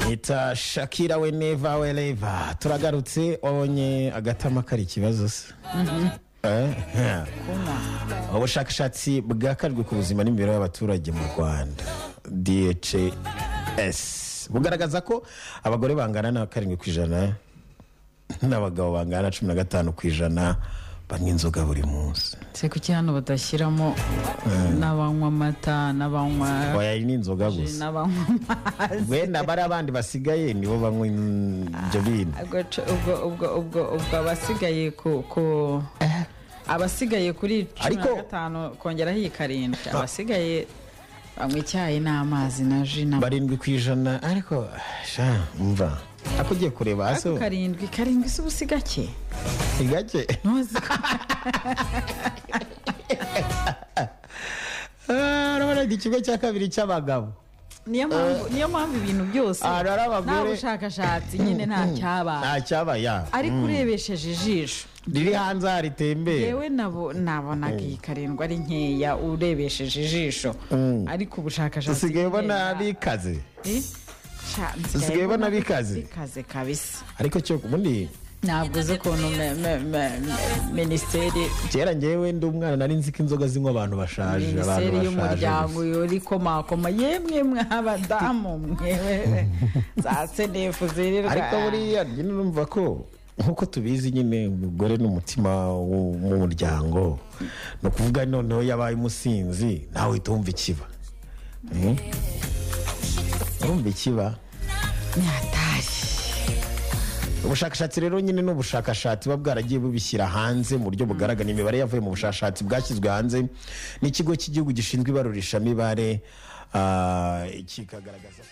yita shakira we neva we reva turagarutse wabonye agatama kari ikibazo se Eh? ubushakashatsi bwakajwe ku buzima n'imibereho y'abaturage mu rwanda dhs bugaragaza ko abagore bangana na karindwi ku ijana n'abagabo bangana na cumi na gatanu ku ijana banywa inzoga buri munsi se kuki hano badashyiramo n'abanywa amata n'abanywa oya iyi ni inzoga gusa n'abanywa amazi wenda bari abandi basigaye nibo banywa in- ibyo bintu ubwo cu- ubwo ubwo ubwo ubwo abasigaye ku ku abasigaye kuri cumi na Ariko- gatanu kongeraho iyi karindwi abasigaye banywa icyayi n'amazi na ji na barindwi ku ijana ariko sha mva ako ugiye kureba hasi Ariko karindwi karindwi si ubusiga ke ni gake ntuzi Ah, urabona ni ikigo cya kabiri cy'abagabo niyo mpamvu niyo mpamvu ibintu byose Ah, rero abagore- nta bushakashatsi nyine nta cyabaye nta cyabaya ariko urebesheje ijisho riri hanze aha ritembera yewe nabo nabonaga iyi karindwi ari nkeya urebesheje ijisho ariko ubushakashatsi usigaye ubona bugenda- bikaze Eh? Sha, Usigaye ubona bikaze? bikaze kabisa ariko cyo ubundi ntabwo uzi ukuntu me- me- me- me- minisiteri kera ngewe ndi umwana nari nzi ko inzoga zinywa abantu bashaje abantu minisiteri bashaje y'umuryango gusa. yori komakoma yemwe mw'abadamu mwewe za senefu ariko zirirwa buriya nyine urumva ko nkuko tubizi nyine umugore ni umutima wo mu muryango ni ukuvuga noneho yabaye umusinzi nawe uhita wumva ikiba Mm? urumva ikiba ni hatari ubushakashatsi rero nyine ni ubushakashatsi buba bwaragiye bubishyira hanze mu buryo bugaragara imibare yavuye mu bushakashatsi bwashyizwe hanze n'ikigo cy'igihugu gishinzwe ibarurishamibare ah, kikagaragaza